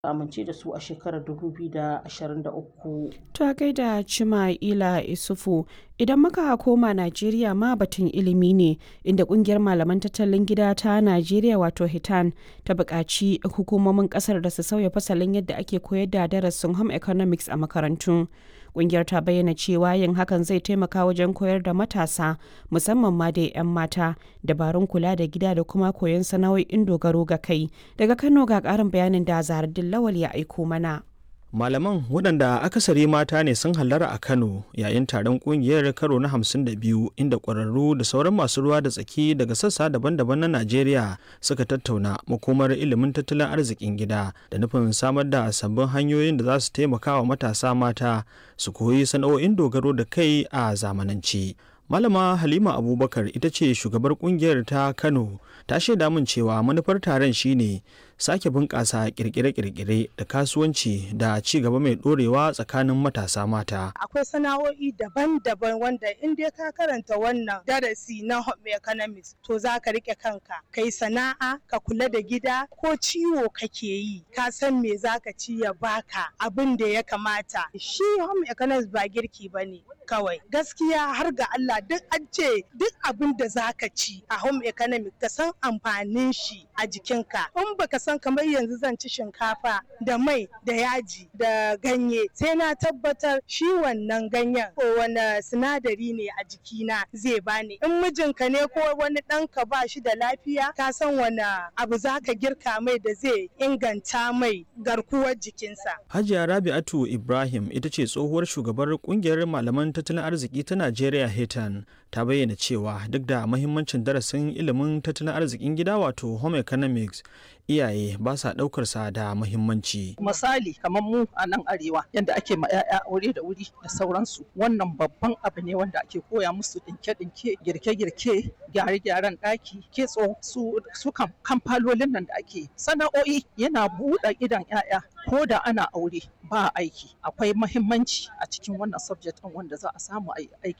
amince da su a shekarar 2023. Ta gaida Cima'ila Isufu idan muka koma Najeriya ma batun ilimi ne inda kungiyar malaman tattalin gida ta Najeriya wato Hitan ta buƙaci hukumomin ƙasar da su sauya fasalin yadda ake koyar da darasin home economics a makarantu. Kungiyar ta bayyana cewa yin hakan zai taimaka wajen koyar da matasa musamman ma da 'yan mata dabarun kula da gida da kuma koyon sana'o'in dogaro ga kai. Daga Kano ga ƙarin bayanin da Zahardin Lawal ya aiko mana. Malaman waɗanda akasari mata ne sun hallara a Kano yayin taron ƙungiyar karo na 52 inda ƙwararru da sauran masu ruwa da tsaki daga sassa daban-daban na Najeriya suka tattauna makomar ilimin tattalin arzikin gida da nufin samar da sabbin hanyoyin da za su taimaka wa matasa mata su koyi sana'o'in dogaro da kai a zamanance. Malama Halima Abubakar ita ce shugabar kungiyar ta Kano ta shaida min cewa manufar taron shine sake bunƙasa kirkire-kirkire da kasuwanci da ci gaba mai ɗorewa tsakanin matasa mata. Akwai sana'o'i daban-daban wanda in dai ka karanta wannan darasi na home economics to za ka rike kanka. Kai sana'a, ka kula da gida ko ciwo kake yi, ka san me za ka ci ya baka abin da ya kamata. Shi home economics ba girki ba ne kawai. Gaskiya har ga Allah duk an ce duk abin da za ka ci a home economics ka san amfanin shi a jikinka. In baka san kamar yanzu zan ci shinkafa da mai da yaji da ganye sai na tabbatar shi wannan ganyen ko wani sinadari ne a jikina zai bani in mijinka ne ko wani ɗanka ba shi da lafiya ka san wani abu za ka girka mai da zai inganta mai garkuwar jikinsa. Hajiya Rabi'atu Ibrahim ita ce tsohuwar shugabar kungiyar malaman tattalin arziki ta Najeriya Hetan ta bayyana cewa duk da mahimmancin darasin ilimin tattalin arzikin gida wato home economics iyaye ba sa ɗaukar sa da muhimmanci. Misali kamar mu a nan arewa yadda ake ma 'ya'ya aure da wuri da sauransu wannan babban abu ne wanda ake koya musu ɗinke-ɗinke girke-girke gyare-gyaren ɗaki kitso su su kamfalolin nan da ake sana'o'i yana buɗe idan 'ya'ya ko da ana aure ba aiki akwai mahimmanci a cikin wannan subject ɗin wanda za a samu aiki